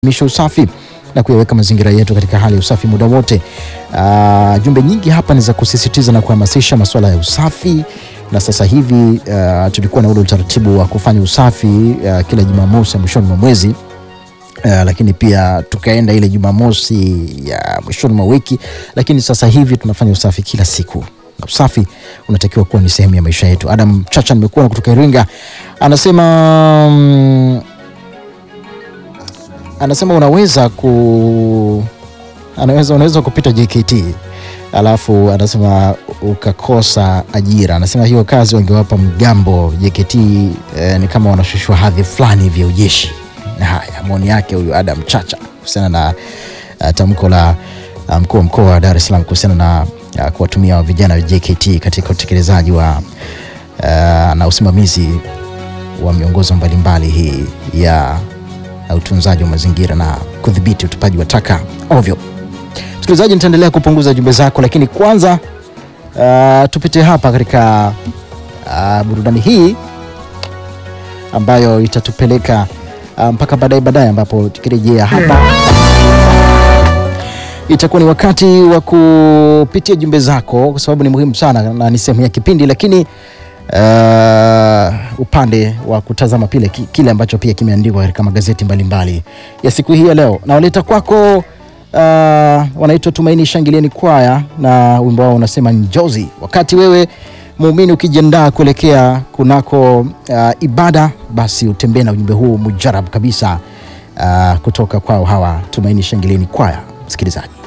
misha usafi na kuyaweka mazingira yetu katika hali ya usafi muda wote. Uh, jumbe nyingi hapa ni za kusisitiza na kuhamasisha masuala ya usafi, na sasa hivi uh, tulikuwa na ule utaratibu wa kufanya usafi uh, kila Jumamosi ya mwishoni mwa mwezi uh, lakini pia tukaenda ile Jumamosi ya mwishoni mwa wiki, lakini sasa hivi tunafanya usafi kila siku na usafi unatakiwa kuwa ni sehemu ya maisha yetu. Adam Chacha nimekuwa kutoka Iringa anasema mm, anasema unaweza ku anaweza unaweza kupita JKT alafu anasema ukakosa ajira. Anasema hiyo kazi wangewapa mgambo JKT. Eh, ni kama wanashushwa hadhi fulani vya ujeshi. Haya, maoni yake huyu Adam Chacha kuhusiana na uh, tamko la uh, mkuu wa mkoa wa Dar es Salaam kuhusiana na uh, kuwatumia vijana wa JKT katika utekelezaji wa uh, na usimamizi wa miongozo mbalimbali hii ya na utunzaji wa mazingira na kudhibiti utupaji wa taka ovyo. Msikilizaji, nitaendelea kupunguza jumbe zako, lakini kwanza uh, tupite hapa katika uh, burudani hii ambayo itatupeleka uh, mpaka baadaye baadaye, ambapo tukirejea hapa itakuwa ni wakati wa kupitia jumbe zako, kwa sababu ni muhimu sana na ni sehemu ya kipindi, lakini Uh, upande wa kutazama pile ki- kile ambacho pia kimeandikwa katika magazeti mbalimbali mbali ya siku hii ya leo, na waleta kwako uh, wanaitwa Tumaini Shangilieni Kwaya na wimbo wao unasema Njozi. Wakati wewe muumini ukijiandaa kuelekea kunako uh, ibada, basi utembee na ujumbe huu mujarab kabisa uh, kutoka kwao hawa Tumaini Shangilieni Kwaya, msikilizaji.